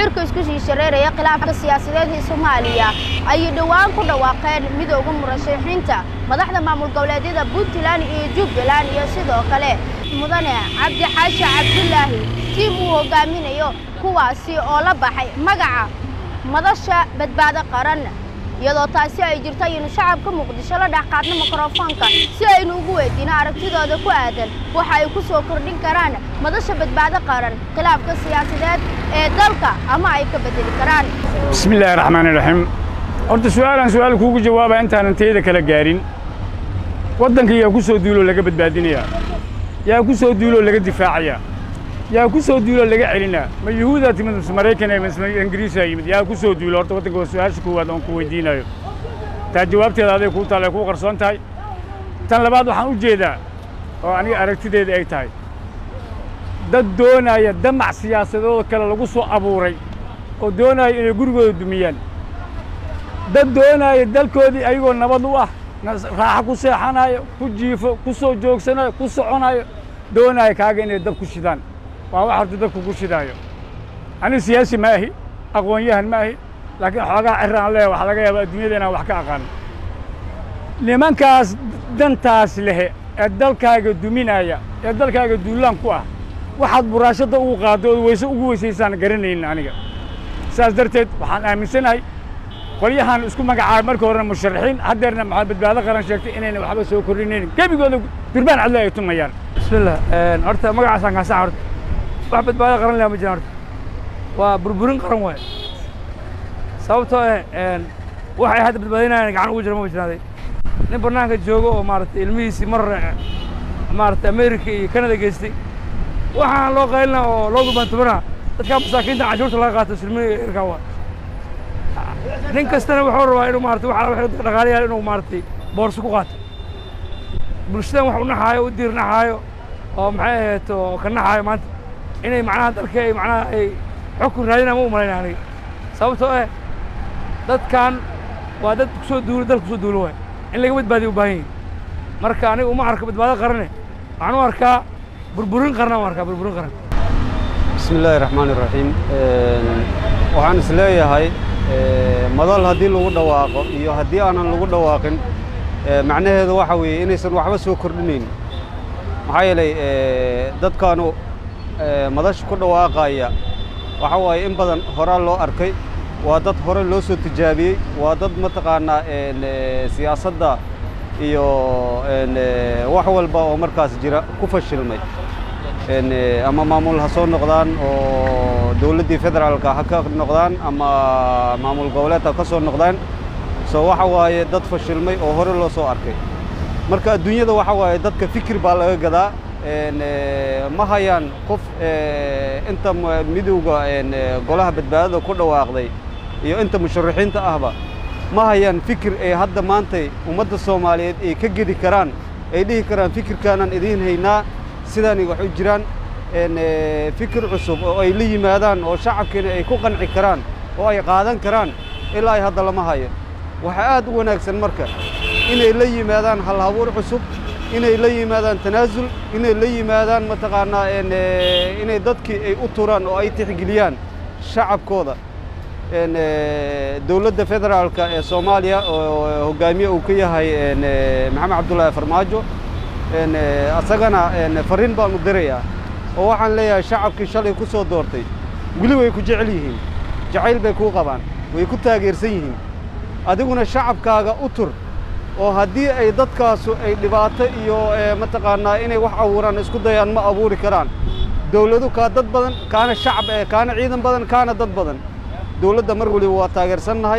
cirka isku sii shareeraya khilaafka siyaasadeed ee soomaaliya ayay dhowaan ku dhawaaqeen midooda murashaxiinta madaxda maamul goboleedyada puntland iyo jubbaland iyo sidoo kale mudane cabdi xaashi cabdulaahi tiim uu hogaaminayo kuwaasi oo la baxay magaca madasha badbaado qaran iyadoo taasi ay jirto ayaynu shacabka muqdisho la dhex qaadno mikrofoonka si aynu ugu weydiino aragtidooda ku aadan waxa ay ku soo kordhin karaan madasha badbaado qaran khilaafka siyaasadeed ee dalka ama ay ka bedeli karaan bismi illaahi raxmaan iraxiim horta su'aalaan su'aal kuugu jawaaba intaanan tayada kala gaarin waddanka yaa ku soo duuloo laga badbaadinayaa yaa ku soo duuloo laga difaacayaa yaa ku soo duuloo laga celinaa ma yuhuudaa timid mise maraykan mise ingiriisaa yimid yaa ku soo duulo horta waddanka waa su'aasha koowaad oon ku weydiinayo taa jawaabteeda aday kuu taalla ay kuu qarsoon tahay tan labaad waxaan u jeedaa oo aniga aragtideeda ay tahay dad doonaya damac siyaasadooda kale lagu soo abuuray oo doonaya inay gurigooda dumiyaan dad doonaya dalkoodii ayagoo nabad u ah raaxo ku seexanayo ku jiifo ku soo joogsanayo ku soconayo doonaya kaaga inay dab ku shidaan waa wax horta dadku ku shidaayo aniga siyaasi ma ahi aqoon-yahan ma ahi laakiin xoogaa ciraan leeya waxaa laga yaaba adduunyada inaan wax ka aqaano nimankaas dantaas lehe ee dalkaaga duminaya ee dalkaaga duulaan ku ah waxaad buraashadda ugu qaaddo ood weyse ugu weysaysaan garanaynin aniga saas darteed waxaan aaminsanahay qolyahan isku magacaabay marka horena musharaxiin haddeerna maxaa badbaado qaran sheegtay inayna waxba soo kordhinaynin gebigooda durbaan cadle ay tumayaan bismillah horta magacaasaan kaasan horta wax badbaado qaran leh ma jiraan horta waa burburin qaran waaye sababtoo eh waxay hadda badbaadinayaan gacan ugu jira ma jiraaday nin bannaanka joogo oo maaragtay ilmihiisii mar maaragtay america iyo canada geystay waxaan loo qaylina oo loo gurbaantumanaa dadkaa masaakiinta cashuurta laga qaato silmiga irkaa waa nin kastana wuxuu rabaa inuu maarata waxa waxay dadka dhaqaalayaal inuu maaragtay boorso ku qaato bulshadan wax u naxaayo u diir naxaayo oo maxay ahayd oo ka naxaayo maanta inay macnaha dalka ay macnaha ay xukun raadinaan ma u malayna aniga sababtoo eh dadkan waa dad kusoo duulo dalka kusoo duulo waay in laga badbaadiyo u baahan yihin marka aniga uma arka badbaado qarane waxaan u arkaa burburin qarna u arkaa burburin qaran bismi illaahi raxmaan iraxiim waxaan is leeyahay madal haddii lagu dhawaaqo iyo haddii aanan lagu dhawaaqin macnaheedu waxa weeye inaysan waxba soo kordhinayn maxaa yeelay dadkaanu madasha ku dhawaaqaya waxa waaye in badan horaa loo arkay waa dad hore loo soo tijaabiyey waa dad mataqaanaa siyaasadda iyo wax walba oo markaas jira ku fashilmay ama maamul ha soo noqdaan oo dawladdii federaalka ha ka noqdaan ama maamul goboleed ha ka soo noqdaan so waxa waaye dad fashilmay oo hore loo soo arkay marka adduunyada waxa waaye dadka fikir baa laga gadaa ma hayaan qof inta midowga golaha badbaadada ku dhawaaqday iyo inta musharaxiinta ahba ma hayaan fikir ay hadda maantay ummadda soomaaliyeed ay ka gedi karaan ay dhihi karaan fikirkaanaan idiin haynaa sidaanay wax u jiraan fikir cusub oo ay la yimaadaan oo shacabkiina ay ku qanci karaan oo ay qaadan karaan ilaa ay hadda lama hayo waxaa aad u wanaagsan marka inay la yimaadaan halhabuur cusub inay la yimaadaan tanaasul inay la yimaadaan mataqaanaa inay dadkii ay u turaan oo ay tixgeliyaan shacabkooda dowladda federaalka ee soomaaliya oo hoggaamiye uu ka yahay maxamed cabdullaahi farmaajo asagana farriin baan u dirayaa oo waxaan leeyahay shacabkii shalay ku soo doortay weli way ku jecel yihiin jacayl bay kuu qabaan way ku taageersan yihiin adiguna shacabkaaga u tur oo haddii ay dadkaasu ay dhibaato iyo mataqaanaa inay wax abuuraan isku dayaan ma abuuri karaan dawladu kaa dad badan kaana shacab eh kaana ciidan badan kaana dad badan dawladda mar waliba waa taageersannahay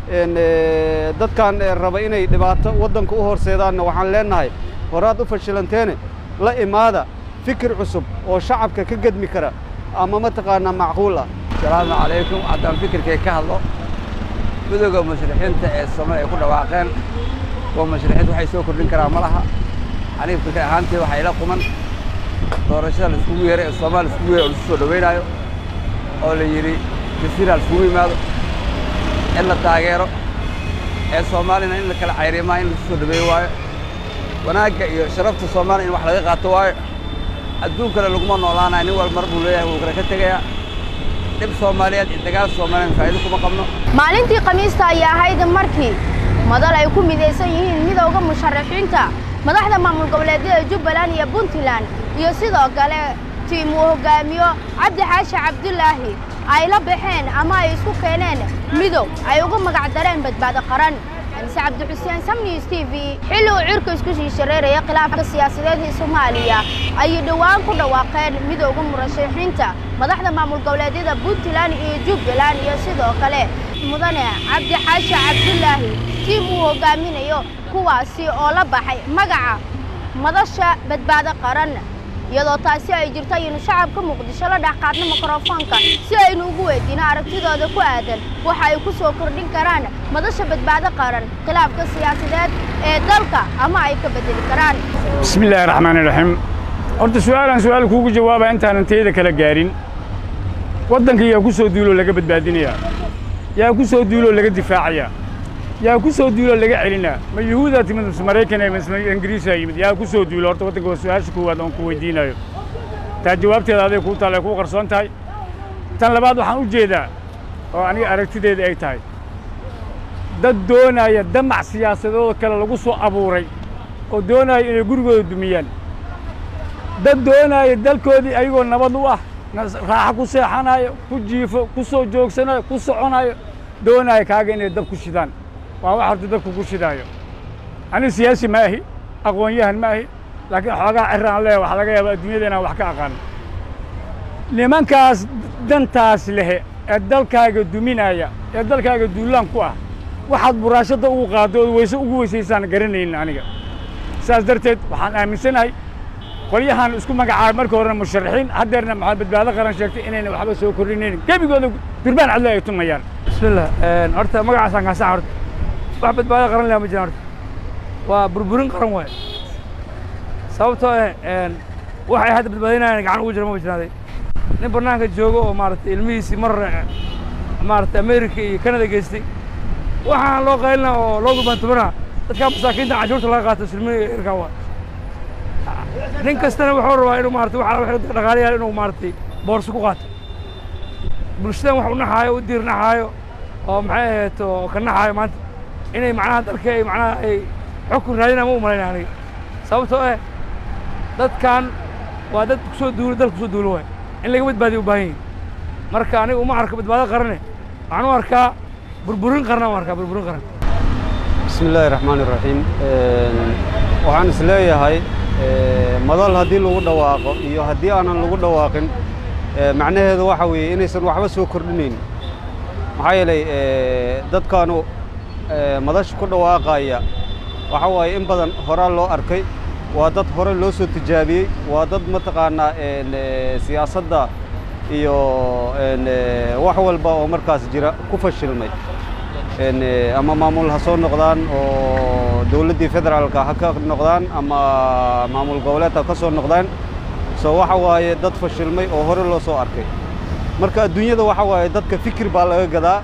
dadkan raba inay dhibaato waddanka u horseedaanna waxaan leennahay horaad u fashilanteene la imaada fikir cusub oo shacabka ka gedmi kara ama mataqaanaa macquul ah asalaamu calaykum haddaan fikirkay ka hadlo midooda mushrixiinta ee soomaaliya ay ku dhawaaqeen kuwa mushrixiinta waxay soo kordhin karaan ma laha aniga fikir ahaantii waxaa ila quman doorashada laiskugu yeeray ee soomaaliya laiskugu yeeray oo lasu soo dhaweynaayo oo la yidhi jasiira laiskugu yimaado in la taageero ee soomaaliyana in la kala cayrimaa in lasu soo dhaweeyo waayo wanaagga iyo sharafta soomaaliya in wax laga qaato waayo adduunkana laguma noolaanayo nin wal mar buu leeyahay wuu kale ka tegayaa dhib soomaaliyeed iyo dagaal soomaaliyeed faa'iido kuma qabno maalintii khamiista ayaa ahayd markii madal ay ku midaysan yihiin midowda musharaxiinta madaxda maamul goboleedyada jubbaland iyo puntland iyo sidoo kale tiim uu hoggaamiyo cabdi xaashi cabdulaahi ay la baxeen ama ay isku keeneen midow ay ugu magac dareen badbaado qaran anise cabdixuseen samnews t v xilli uu cirka isku sii shareeraya khilaafka siyaasadeed ee soomaaliya ayay dhowaan ku dhawaaqeen midowda murashaxiinta madaxda maamul goboleedyada puntland iyo jubbaland iyo sidoo kale mudane cabdi xaashi cabdulaahi tiim uu hoggaaminayo kuwaasi oo la baxay magaca madasha badbaado qaran iyadoo taasi ay jirto ayaynu shacabka muqdisho la dhex qaadno mikrofoonka si aynu ugu weydiino aragtidooda ku aadan waxa ay ku soo kordhin karaan madasha badbaado qaran khilaafka siyaasadeed ee dalka ama ay ka bedeli karaan bismi illaahi raxmaani raxiim horta su'aalaan su'aal kuugu jawaabaa intaanan tayada kala gaarin waddanka yaa ku soo duuloo laga badbaadinayaa yaa ku soo duuloo laga difaacayaa yaa ku soo duuloo laga celinaa ma yuhuudaa timid mise maraykan mise ingiriisaa yimid yaa ku soo duulo horta waddanka waa su-aasha koowaad oon ku weydiinayo taa jawaabteeda aday kuu taalla ay kuu qarsoon tahay tan labaad waxaan u jeedaa oo aniga aragtideeda ay tahay dad doonaya damac siyaasadooda kale lagu soo abuuray oo doonaya inay gurigooda dumiyaan dad doonaya dalkoodii ayagoo nabad u ah raaxo ku seexanayo ku jiifo ku soo joogsanayo ku soconayo doonaya kaaga inay dab ku shidaan waa wax horta dadku ku shidaayo anigu siyaasi ma ahi aqoon-yahan ma ahi laakiin xoogaa ciraan leeya waxa laga yaaba adduunyada inaan wax ka aqaan nimankaas dantaas lehe ee dalkaaga duminaya ee dalkaaga duulaan ku ah waxaad buraashadda ugu qaaddo ood weyse ugu weysaysaan garanaynin aniga saas darteed waxaan aaminsanahay qolyahan isku magacaabay markii horena musharaxiin haddeerna maxaa badbaado qaran sheegtay inayna waxba soo kordhinaynin gebigooda durbaan cadle ay tumayaan bismillah horta magacaasaan kaasax horta wax badbaado qaran leh ma jiraan horta waa burburin qaran waaye sababtoo eh waxay hadda badbaadinayaan gacan ugu jira ma jiraaday nin bannaanka joogo oo maaragtay ilmihiisii mar maaragtay america iyo canada geystay waxaan loo qaylina oo loo gurbaantumana dadkaa masaakiinta canshuurta laga qaato silmi irkaa waa nin kastana wuxuu rabaa inuu maarata waxa dhaqaalayaal inuu maaragtay boorso ku qaato bulshadan wax u naxaayo u diir naxaayo oo maxay ahayd oo ka naxaayo maanta inay macnaha dalka ay macnaha ay xukun raadinaa ma u malayna aniga sababtoo eh dadkan waa dad kusoo duulo dalka kusoo duulo waay in laga badbaadiyo u baahan yihin marka aniga uma arko badbaado qarane waxaan u arkaa burburin qarna u arkaa burburin qaran bismi illaahi raxmaani raxiim waxaan is leeyahay madal haddii lagu dhawaaqo iyo haddii aanan lagu dhawaaqin macnaheedu waxa weeye inaysan waxba soo kordhinayn maxaa yeelay dadkaanu madasha ku dhawaaqaya waxa waaye in badan horaa loo arkay waa dad hore loo soo tijaabiyey waa dad mataqaanaa siyaasadda iyo wax walba oo markaas jira ku fashilmay ama maamul ha soo noqdaan oo dowladdii federaalka ha ka noqdaan ama maamul goboleed ha ka soo noqdaan so waxa waaye dad fashilmay oo hore loo soo arkay marka adduunyada waxa waaye dadka fikir baa laga gadaa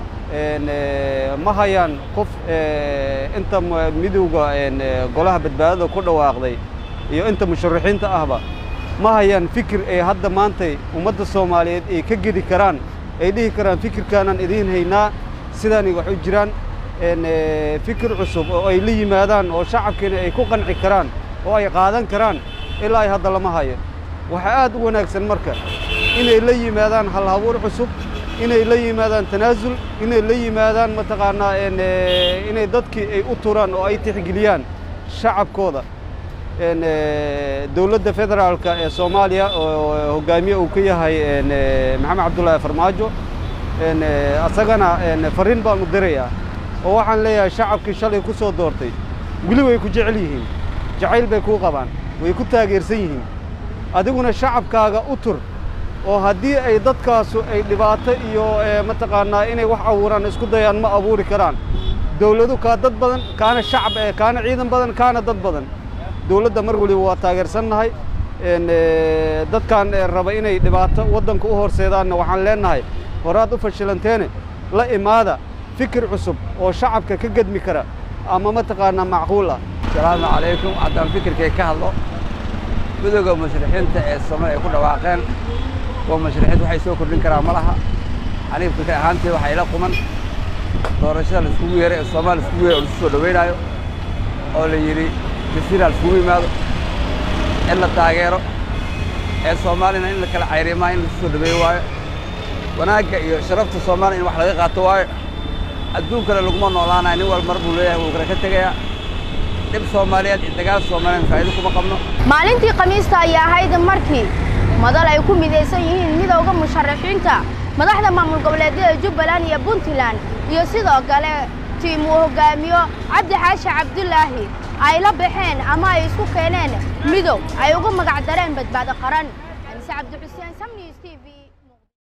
ma hayaan qof inta midowga golaha badbaadada ku dhawaaqday iyo inta musharaxiinta ahba ma hayaan fikir ay hadda maantay ummadda soomaaliyeed ay ka gedi karaan ay dhihi karaan fikirkaanaan idiin haynaa sidaanay wax u jiraan fikir cusub oo ay la yimaadaan oo shacabkiina ay ku qanci karaan oo ay qaadan karaan ilaa ay hadda lama hayo waxaa aad u wanaagsan marka inay la yimaadaan halhabuur cusub inay la yimaadaan tanaasul inay la yimaadaan mataqaanaa inay dadkii ay u turaan oo ay tixgeliyaan shacabkooda dowladda federaalka ee soomaaliya oo hoggaamiye uu ka yahay maxamed cabdullaahi farmaajo asagana farriin baan u dirayaa oo waxaan leeyahay shacabkii shalay ku soo doortay weli way ku jecel yihiin jacayl bay kuu qabaan way ku taageersan yihiin adiguna shacabkaaga u tur oo haddii ay dadkaasu ay dhibaato iyo mataqaanaa inay wax abuuraan isku dayaan ma abuuri karaan dawladu kaa dad badan kaana shacab kaana ciidan badan kaana dad badan dawladda mar waliba waa taageersannahay dadkan raba inay dhibaato waddanka u horseedaanna waxaan leennahay horaad u fashilanteene la imaada fikir cusub oo shacabka ka gedmi kara ama mataqaanaa macquul ah asalaamu calaykum haddaan fikirkay ka hadlo midooda mushrixiinta ee same ay ku dhawaaqeen waa mushrixiinta waxay soo kordhin karaan ma laha aniga fikir ahaantee waxaa ila quman doorashada la iskugu yeeray ee soomaaliya iskugu yeeray oo lasu soo dhaweynaayo oo la yidhi jasiira la iskugu yimaado in la taageero ee soomaalina in la kala cayrimaa in lasu soo dhaweeyo waayo wanaagga iyo sharafta soomaaliya in wax laga qaato waayo adduunkana laguma noolaanayo nin wal mar buu leeyahay wuu kala ka tegayaa dhib soomaaliyeed iyo dagaal soomaaliyeed faa'iido kuma qabno maalintii khamiista ayaa ahayd markii madal ay ku midaysan yihiin midowda musharaxiinta madaxda maamul goboleedyada jubbaland iyo puntland iyo sidoo kale tiim uu hoggaamiyo cabdi xaashi cabdulaahi ay la baxeen ama ay isku keeneen midow ay uga magac dareen badbaado qaran anise cabdixuseen samnews t v